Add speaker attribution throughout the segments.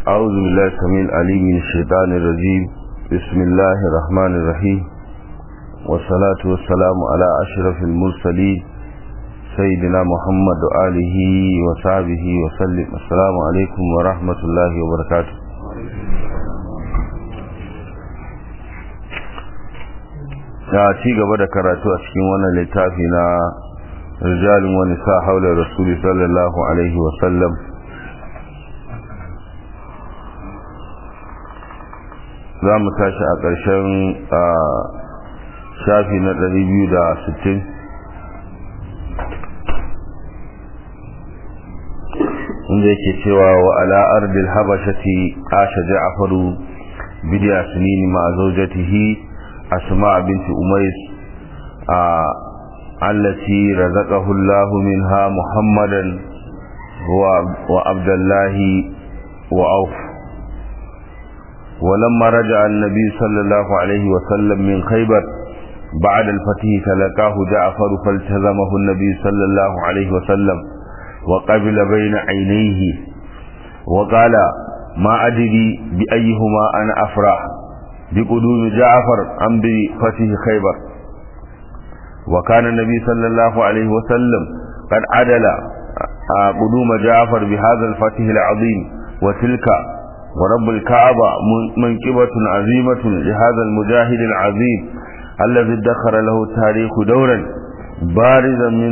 Speaker 1: أعوذ بالله السميع العليم من الشيطان الرجيم بسم الله الرحمن الرحيم والصلاة والسلام على أشرف المرسلين سيدنا محمد وآله وصحبه وسلم السلام عليكم ورحمة الله وبركاته ya ci gaba da karatu a cikin wannan littafi na rijalin wani sa haula rasuli sallallahu alaihi wasallam za mu tashi a ƙarshen shafi na 260 inda yake cewa wa ala ardil habashati asha ja'faru bidiya sunini ma zawjatihi أسماء بنت أميس آه التي رزقه الله منها محمدا وعبد الله وعوف ولما رجع النبي صلى الله عليه وسلم من خيبر بعد الفتح تلقاه جعفر فالتزمه النبي صلى الله عليه وسلم وقبل بين عينيه وقال ما أدري بأيهما أنا أفرح بقدوم جعفر أم بفتح خيبر وكان النبي صلى الله عليه وسلم قد عدل قدوم جعفر بهذا الفتح العظيم وتلك ورب الكعبة منكبة عظيمة لهذا المجاهد العظيم الذي ادخر له التاريخ دورا بارزا من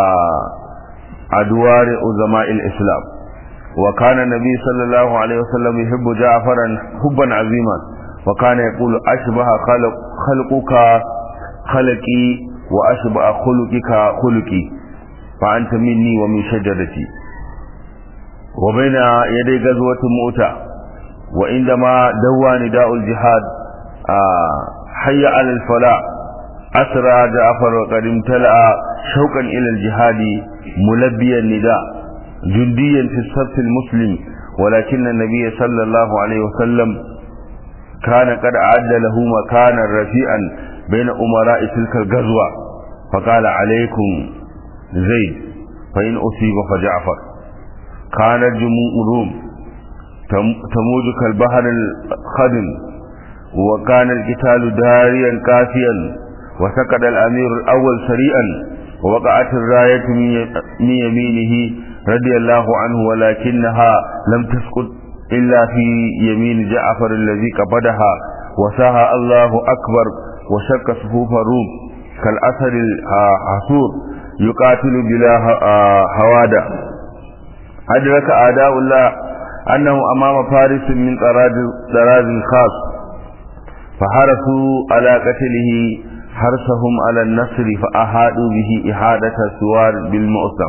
Speaker 1: أدوار عظماء الإسلام وكان النبي صلى الله عليه وسلم يحب جعفرا حبا عظيما وكان يقول أشبه خلق خلقك خلقي وأشبه خلقك خلقي فأنت مني ومن شجرتي وبين يدي غزوة مؤتة وعندما دوى نداء الجهاد حي على الفلاح أسرى جعفر وقد امتلأ شوقا إلى الجهاد ملبيا النداء جنديا في الصف المسلم ولكن النبي صلى الله عليه وسلم كان قد أعد له مكانا رفيعا بين أمراء تلك الغزوة فقال عليكم زيد فإن أصيب فجعفر كانت جموع روم تموج كالبحر الخدم وكان القتال داريا كافيا وسقط الأمير الأول سريعا ووقعت الراية من يمينه رضي الله عنه ولكنها لم تسقط إلا في يمين جعفر الذي قبضها وساها الله أكبر وشك صفوف الروم كالأسد الحصور يقاتل بلا هوادة أدرك أعداء الله أنه أمام فارس من طراز خاص فحرسوا على قتله حرسهم على النصر فأحادوا به إحادة السوار بالمؤسم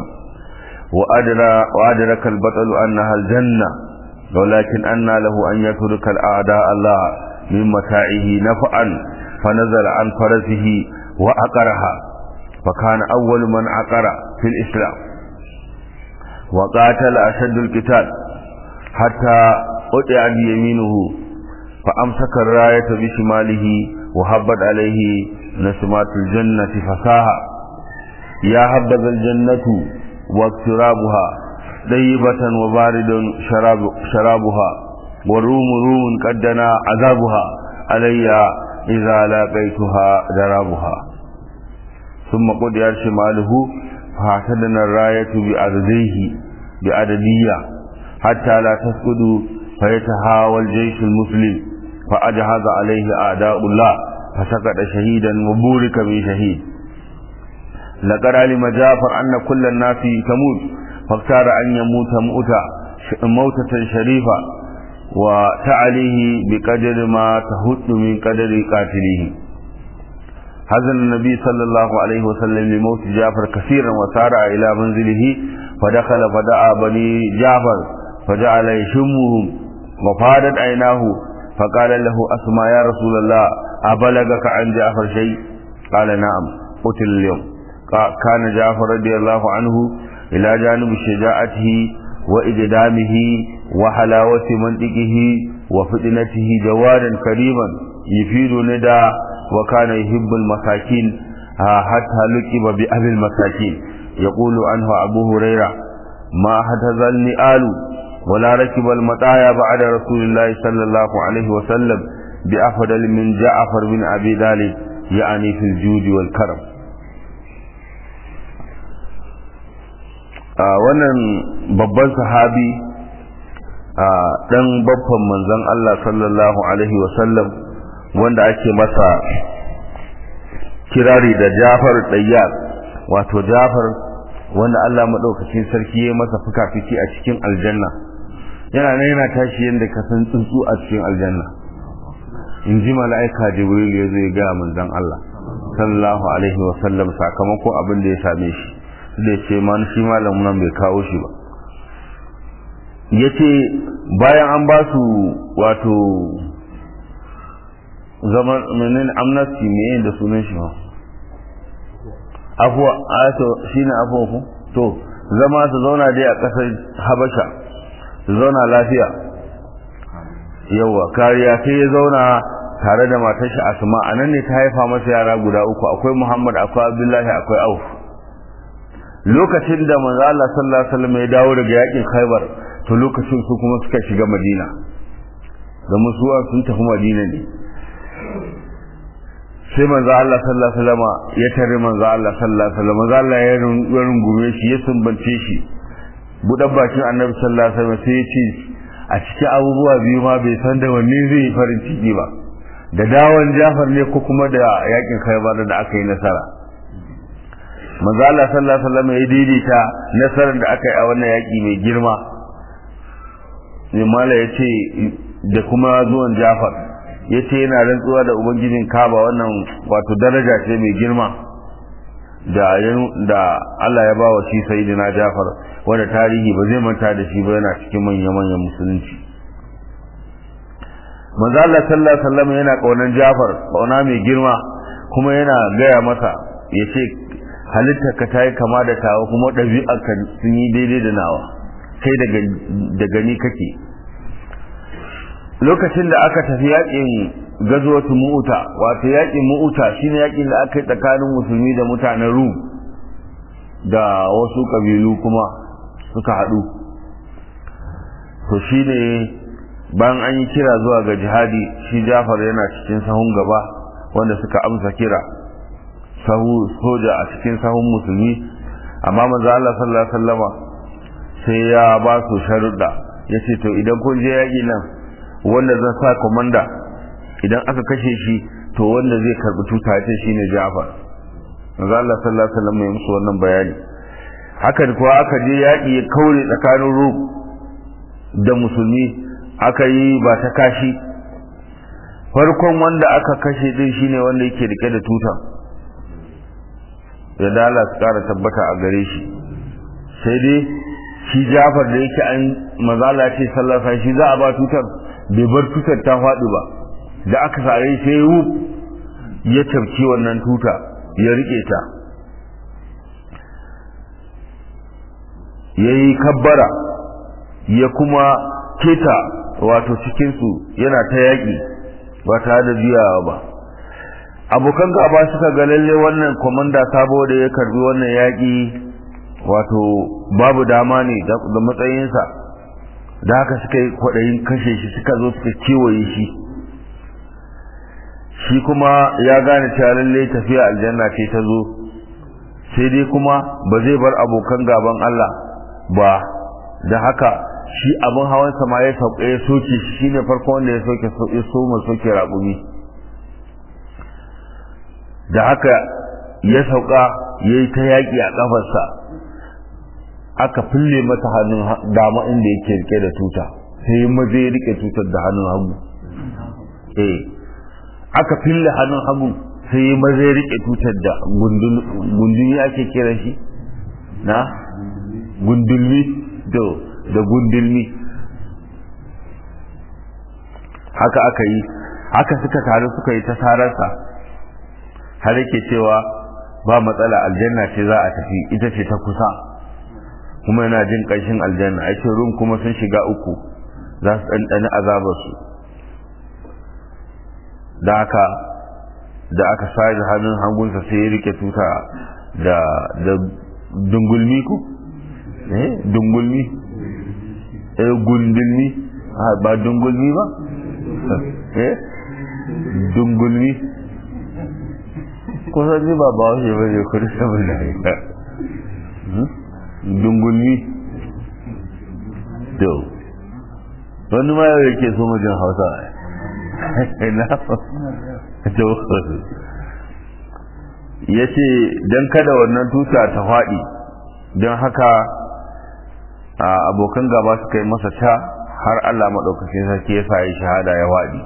Speaker 1: وأدرك البطل أنها الجنة ولكن أن له أن يترك الأعداء الله من متاعه نفعا فنزل عن فرسه وعقرها فكان أول من عقر في الإسلام وقاتل أشد القتال حتى قطع بيمينه فأمسك الراية بشماله وهبت عليه نسمات الجنة فساها يا هبذا الجنة واقترابها طيبة وبارد شراب شرابها والروم روم قدنا عذابها علي إذا لاقيتها درابها ثم قد شماله فاعتدنا الراية بأدديه بأددية حتى لا تسقط فيتهاوى الجيش المسلم فأجهز عليه أعداء الله فسقط شهيدا وبورك من شهيد لقد علم جعفر أن كل الناس تموت فاختار أن يموت موتا موتة شريفة وتعليه بقدر ما تهد من قدر قاتله حزن النبي صلى الله عليه وسلم لموت جعفر كثيرا وسارع إلى منزله فدخل فدعا بني جعفر فجعل يشمهم وفادت عيناه فقال له أسمى يا رسول الله أبلغك عن جعفر شيء قال نعم قتل اليوم كان جعفر رضي الله عنه إلى جانب شجاعته وإقدامه وحلاوة منطقه وفتنته جوادا كريما يفيد ندى وكان يحب المساكين حتى لقب بأبي المساكين يقول عنه أبو هريرة ما هتذ النئال ولا ركب المطايا بعد رسول الله صلى الله عليه وسلم بأفضل من جعفر بن أبي طالب يعني في الجود والكرم wannan babban sahabi dan babban manzon Allah sallallahu alaihi wasallam wanda ake masa kirari da Jafar Dayyar wato Jafar wanda Allah madaukakin sarki ya masa fuka-fiki a cikin aljanna yana nan yana tashi yanda ka san tsuntsu a cikin aljanna in ji mala'ika Jibril ya zo ya ga manzon Allah sallallahu alaihi wasallam sakamakon abin da ya same shi da ce man shi malamin nan bai kawo shi ba yace bayan an ba su wato zaman menene amnesty me da sunan shi ba afuwa ato shine afuwa ku to zama su zauna dai a kasar habasha su zauna lafiya yawa kariya sai ya zauna tare da matar shi asma anan ne ta haifa masa yara guda uku akwai muhammad akwai abdullahi akwai auf lokacin da manzo Allah sallallahu alaihi wasallam ya dawo daga yakin khaybar to lokacin su kuma suka shiga madina da musuwa sun tafi madina ne sai manzo Allah sallallahu alaihi wasallam ya tare manzo Allah sallallahu alaihi wasallam manzo Allah ya rungume shi ya sumbance shi budan bakin annabi sallallahu alaihi wasallam sai ya ce a cikin abubuwa biyu ma bai san da wanne zai yi farin ciki ba da dawon Jafar ne ko kuma da yakin Khaybar da aka yi nasara manzo Allah sallallahu alaihi wasallam ya daidaita nasarar da aka yi a wannan yaki mai girma Mala ya ce da kuma zuwan Jafar ya ce yana rantsuwa da ubangijin kaba wannan wato daraja ce mai girma da da Allah ya ba wa shi sayyidina Jafar wanda tarihi ba zai manta da shi ba yana cikin manyan manyan musulunci manzo Allah sallallahu alaihi wasallam yana kaunan Jafar kauna mai girma kuma yana gaya masa yace halitta ka tayi kama da tawa kuma ɗabi'ar ka sun yi daidai da nawa kai daga da gani kake lokacin da aka tafi yakin gazwatu mu'uta wato yakin mu'uta shine yakin da aka yi tsakanin musulmi da mutanen rum da wasu kabilu kuma suka haɗu to shine bayan an yi kira zuwa ga jihadi shi Jafar yana cikin sahun gaba wanda suka amsa kira sahu soja a cikin sahun musulmi amma manzo Allah sallallahu alaihi wasallama sai ya ba su sharuɗa yace to idan kun je yaƙi nan wanda zan sa komanda idan aka kashe shi to wanda zai karbi tuta ce shine Ja'far manzo Allah sallallahu alaihi wasallam ya musu wannan bayani hakan kuwa aka je yaki ya kaure tsakanin Rum da musulmi aka yi ba ta kashi farkon wanda aka kashe din shine wanda yake rike da tuta ya dala su kara tabbata a gare shi sai dai shi Ja'far da yake an mazala ce sallallahu alaihi shi za a ba tutar bai bar tutar ta faɗi ba da aka sare sai wu ya tafki wannan tuta ya rike ta yayi kabbara ya kuma keta wato cikin su yana ta yaki ba tare da jiyawa ba abokan gaba suka ga lalle wannan komanda sabo da ya karbi wannan yaki wato babu dama ne da matsayinsa da haka suka yi kwaɗayin kashe shi suka zo suka kewaye shi shi kuma ya gane cewa lalle tafiya aljanna ce ta zo sai dai kuma ba zai bar abokan gaban Allah ba da haka shi abin hawan sama ya sauka ya soke shi shine farko wanda ya soke ya soma soke raƙumi da haka ya sauka ya yi ta yaƙi a ƙafarsa aka fille masa hannun dama inda yake rike da tuta sai maza ya rike tutar da hannun hagu eh aka fille hannun hagu sai maza ya rike tutar da gundumi ake kira shi na gundulmi do da gundulmi haka aka yi haka suka taru suka yi ta sararsa har yake cewa ba matsala aljanna ce za a tafi ita ce ta kusa kuma yana jin ƙanshin aljanna a ce rum kuma sun shiga uku za su ɗanɗani azabarsu da haka da aka sa hannun hangunsa sai ya rike tuta da da dungulmi ko eh dungulmi eh gundulmi ba dungulmi ba eh dungulmi kusan ji ba ba wace ba ne kudu saman da haika dungulmi to wani ma yau yake so majin hausa na to ya ce don kada wannan tuta ta faɗi don haka abokan gaba suka yi masa ta har Allah maɗaukacin sarki ya sa yi shahada ya waɗi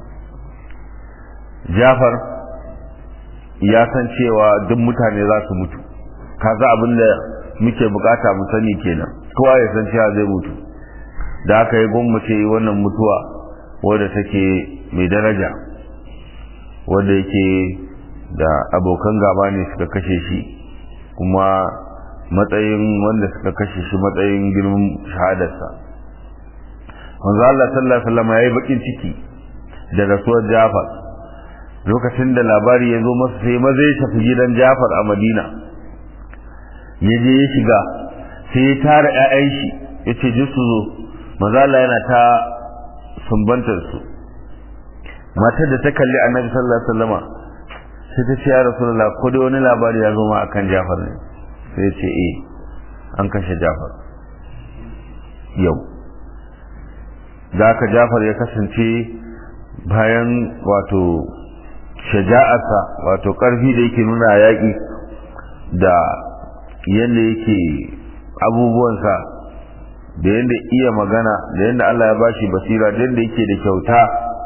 Speaker 1: jafar ya san cewa duk mutane za su mutu kaza abin da muke bukata mu sani kenan kowa ya san cewa zai mutu da aka yi gwammace wannan mutuwa wadda take mai daraja wadda yake da abokan gaba ne suka kashe shi kuma matsayin wanda suka kashe shi matsayin girman shahadarsa manzo Allah sallallahu alaihi wasallam yayi bakin ciki da rasuwar Jafar lokacin da labari ya zo masa sai maza ya tafi gidan Jafar a Madina ya je ya shiga sai ya tara ƴaƴan shi ya ce ji su zo manzo Allah yana ta sumbantar su matar da ta kalli Annabi sallallahu alaihi wasallama sai ta ce ya Rasulullah ko dai wani labari ya zo ma akan Jafar ne sai ya ce eh an kashe Jafar yau da aka jafar ya kasance bayan wato shaja'arsa wato ƙarfi da yake nuna yaƙi da yadda yake abubuwansa da yadda iya magana da yadda Allah ya bashi basira da yadda yake da kyauta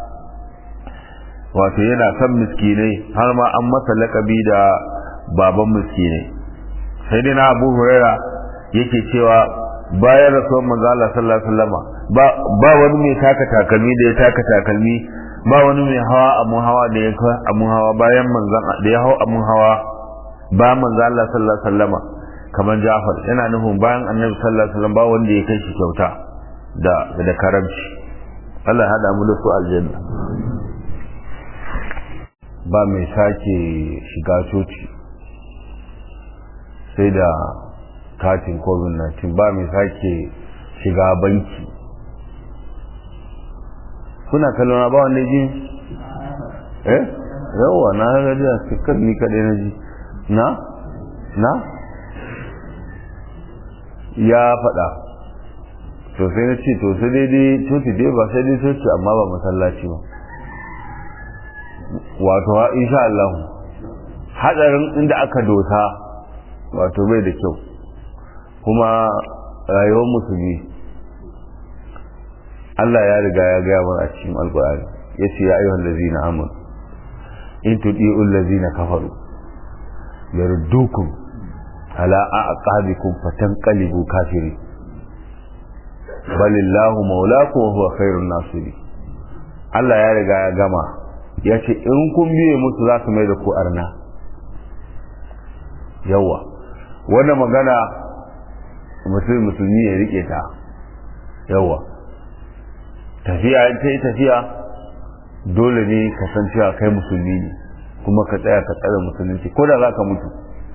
Speaker 1: wato yana son miskinai har ma an masa laƙabi da baban miskinai sai dai na abu huraira yake cewa bayan rasuwar manzo Allah sallallahu alaihi wasallam ba ba wani mai taka takalmi da ya taka takalmi ba wani mai hawa abun hawa da ya kai abun hawa bayan manzon da ya hawa abun hawa ba manzo Allah sallallahu alaihi wasallam kamar Ja'far yana nufin bayan Annabi sallallahu alaihi wasallam ba wanda ya kai shi kyauta da da karamci Allah hada mu da su aljanna ba mai sake shiga coci sai da katin covid-19 ba mai sake shiga banki kuna kallon ba wanda ji eh yawa na gaji a cikar ni kaɗai na ji na na ya faɗa to sai na ce to sai daidai coci dai ba sai dai coci amma ba masallaci ba wato insha Allah hadarin inda aka dosa wato bai da kyau kuma rayuwar musulmi Allah ya riga ya gaya mana a cikin alkur'ani ya ce ya ayyuhan lazina amur in tuɗi'un lazina kafaru yardukum ala aqabikum fatanqalibu kafiri balillahu maulakum wa huwa khairun nasiri Allah ya riga ya gama ya ce in kun biye musu za su mai da ku arna yawa wannan magana mutum musulmi ya rike ta yawa tafiya in ta yi tafiya dole ne ka san cewa kai musulmi ne kuma ka tsaya ka tsare musulunci ko da za ka mutu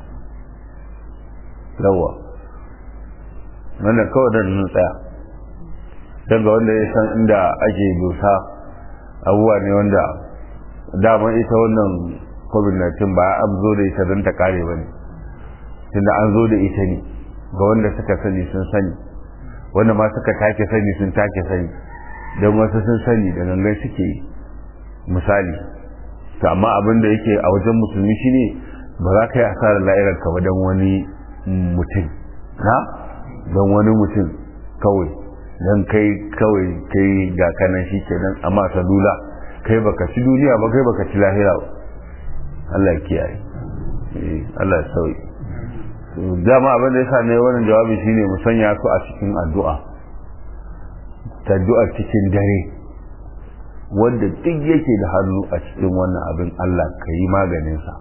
Speaker 1: yawa wannan kawai da nun tsaya don ga wanda ya san inda ake dosa abubuwa ne wanda daman ita wannan covid-19 ba an zo da ita don ta kare ba ne tunda an zo da ita ne ga wanda suka sani sun sani wanda ma suka take sani sun take sani don wasu sun sani da gangan suke misali to amma abin da yake a wajen musulmi shine ba za ka yi asarar la'irar ka ba don wani mutum na don wani mutum kawai don kai kawai kai ga kanan shi kenan amma salula kai baka ci duniya ba kai baka ci lahira ba Allah ya kiyaye Allah ya sauyi dama abin da yasa ne wannan jawabi shine mu sanya su a cikin addu'a addu'a cikin dare wanda duk yake da hannu a cikin wannan abin Allah ka yi maganin sa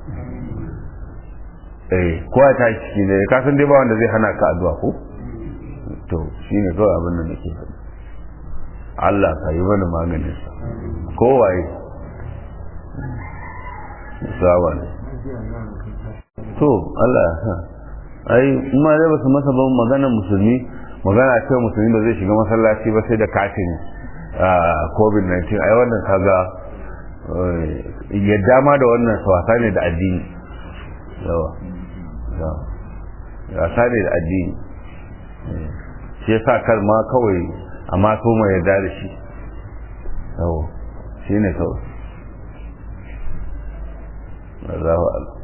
Speaker 1: eh ko ta ciki ne ka san dai ba wanda zai hana ka addu'a ko to shine kawai abin da nake faɗi Allah ka yi mana maganin sa kowaye sawa ne to Allah ya sa ai ma dai basu masa ban maganar musulmi magana ce musulmi ba zai shiga masallaci ba sai da katin covid-19 ai wannan kaga yadda ma da wannan wasa ne da addini yawa wasa ne da addini shi yasa kar ma kawai amma so mai yarda da shi yawa shi ne kawai Allahu